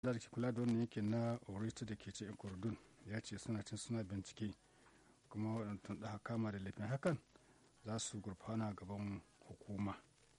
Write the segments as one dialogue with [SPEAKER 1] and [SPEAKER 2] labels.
[SPEAKER 1] da ke kula da wannan yankin na orita da ke ce ikurdun ya ce suna cin suna bincike kuma waɗanda da kama da laifin hakan za su gurfana gaban hukuma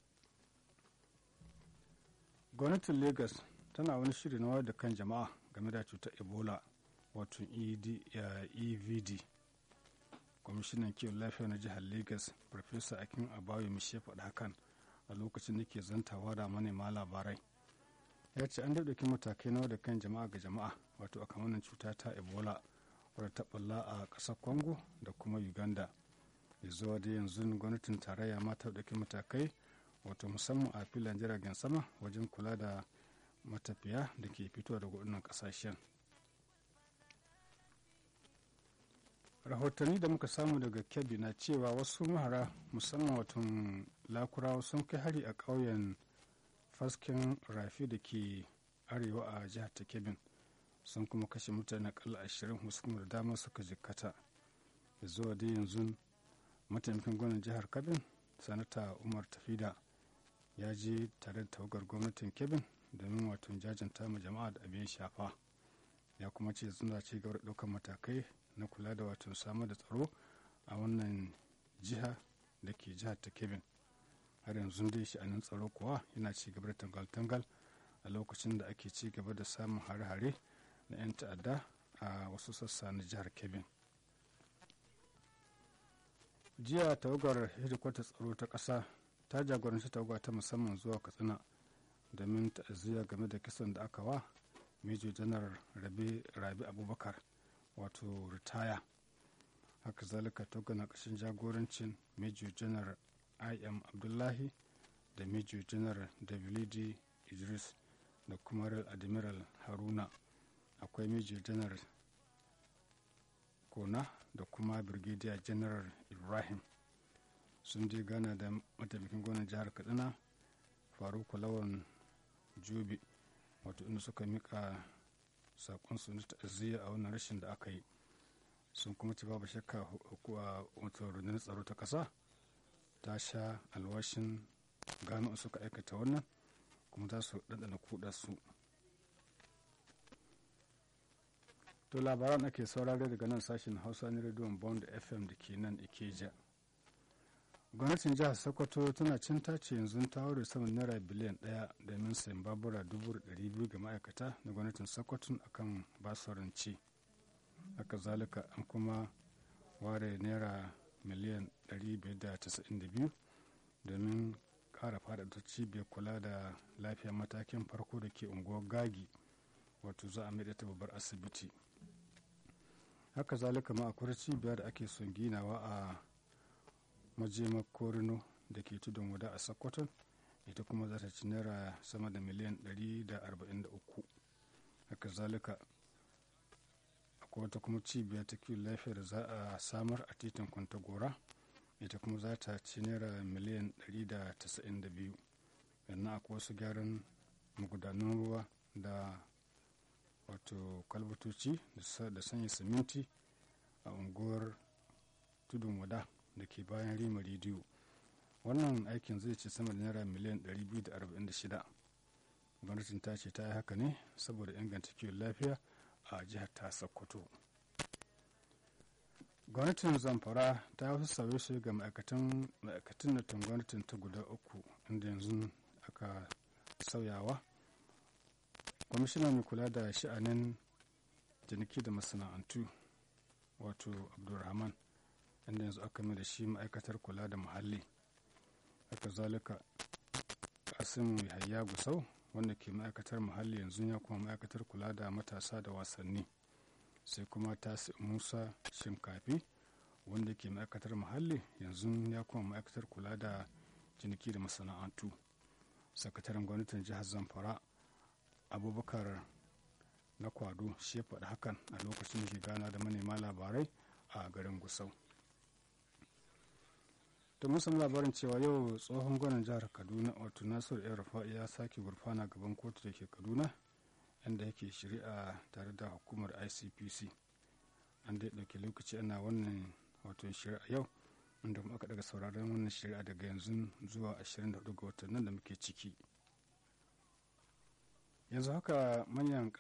[SPEAKER 1] gwamnatin lagos tana wani shiri na wayar da kan jama'a game da cutar ebola wato evd kwamishinan kiwon lafiya na jihar lagos farfesa akin abayo mishe faɗa hakan a lokacin da ke zantawa da manema labarai ya ce an daɗauki matakai na da kan jama'a ga jama'a wato a kamanin cuta ta ebola wadda ta ɓalla a ƙasar congo da kuma uganda ya zuwa da yanzu gwamnatin tarayya ma ta ɗauki matakai wato musamman a filan jiragen sama wajen kula da matafiya da ke fitowa daga waɗannan ƙasashen rahotanni da muka samu daga kebbi na cewa wasu mahara musamman watan lakurawa sun kai hari a ƙauyen fasken rafi da ke arewa a jihar ta kebin sun kuma kashe mutane akalla ashirin wasu kuma da dama suka jikkata da zuwa da yanzu mataimakin gwamnan jihar kebin sanata umar tafida ya je tare da tawagar gwamnatin kebin domin wato jajanta ma jama'a da abin shafa ya kuma ce suna ci gaba da ɗaukar matakai na kula da wato samar da tsaro a wannan jiha da ke jihar ta kebin har yanzu dai sha'anin tsaro kuwa yana ci gaba da tangal-tangal a lokacin da ake ci gaba da samun hare-hare na 'yan ta'adda a wasu sassa na jihar kebin jiya tawagar hedikwatar tsaro ta ƙasa ta jagoranci tawaga ta musamman zuwa katsina domin ta'aziyya game da kisan da aka wa mejo janar rabi abubakar wato ritaya haka zalika tawaga na ƙashin jagorancin mejo janar im abdullahi da major general wd idris da kuma real admiral haruna akwai major general kona da kuma brigadier general ibrahim sun je gana da mataimakin gwamnan jihar kaduna faruku lawan jobi wato inda suka mika sakonsu na ta'aziyya a wannan rashin da aka yi sun kuma ci babu shakka wato rundunar tsaro ta ƙasa ta sha alwashin gano suka aikata wannan kuma za su ɗanɗana kuɗa su to labaran ake saurare daga nan sashen hausa na rediyon bond fm da ke nan ikeja gwamnatin jihar sokoto tana cin tace yanzu ta ware saman naira biliyan ɗaya domin sayan babura dubu biyu ga ma'aikata na gwamnatin sokoto akan basuranci haka zalika an kuma ware naira miliyan 592 domin kara faɗaɗa cibiyar kula da lafiyar matakin farko da ke unguwar gagi wato za a maida ta babbar asibiti haka zalika ma akwai cibiyar da ake son ginawa a majimar korino da ke tudun wada a sokoton ita kuma za ta ci naira sama da miliyan 143 haka zalika akwai wata kuma cibiyar ta kiwon lafiyar da za a samar a titin kwantagora ita kuma za ta ci naira miliyan 192 sannan akwai wasu gyaran magudanan ruwa da wato kwalbatoci da sanya siminti a unguwar tudun wada da ke bayan rima rediyo wannan aikin zai ci sama da naira miliyan 246 gwamnatin ta ce ta yi haka ne saboda inganta kiwon lafiya a jihar ta sokoto gwamnatin zamfara ta wasu sauye-sauye ga ma'aikatan ma'aikatan na gwamnatin ta guda uku inda yanzu aka sauyawa kwamishina mai kula da sha'anin ciniki da masana'antu wato abdulrahman inda yanzu aka mai da shi ma'aikatar kula da muhalli haka zalika kasim hayya gusau wanda ke ma'aikatar muhalli yanzu ya kuma ma'aikatar kula da matasa da wasanni sai kuma tasi musa shinkafi wanda ke ma'aikatar muhalli yanzu ya kuma ma'aikatar kula da ciniki da masana'antu sakataren gwamnatin jihar zamfara abubakar na kwado shi ya faɗi hakan a lokacin da ke gana da manema labarai a garin gusau da mun samu labarin cewa yau tsohon gwanin jihar kaduna wato nasir el rufa'i ya sake gurfana gaban kotu da ke kaduna inda yake shari'a tare da hukumar icpc an dai ɗauki lokaci ana wannan wato shari'a yau inda kuma aka daga sauraron wannan shari'a daga yanzu zuwa 24 ga watan nan da muke ciki yanzu haka manyan